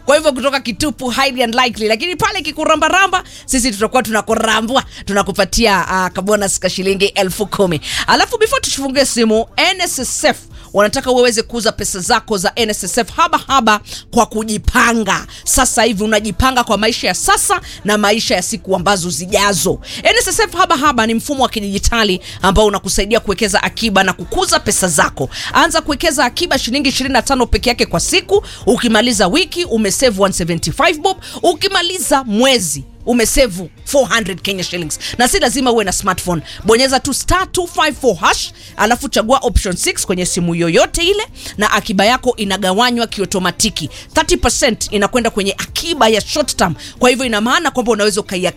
kwa hivyo kutoka kitupu highly unlikely lakini pale kikurambaramba sisi tutakuwa tunakurambwa tunakupatia uh, kabonus ka shilingi elfu kumi alafu before tufungue simu nssf wanataka uweze kuuza pesa zako za nssf haba haba kwa kujipanga sasa hivi unajipanga kwa maisha ya sasa na maisha ya siku ambazo zijazo nssf haba haba ni mfumo wa kidijitali ambao unakusaidia kuwekeza akiba na kukuza pesa zako anza kuwekeza akiba shilingi 25 peke yake kwa siku ukimaliza wiki umesave 175 bob ukimaliza mwezi umesevu 400 kenya shillings na si lazima uwe na smartphone bonyeza tu star 254 hash alafu chagua option 6 kwenye simu yoyote ile na akiba yako inagawanywa kiotomatiki 30 inakwenda kwenye akiba ya short term kwa hivyo ina maana kwamba unaweza ukai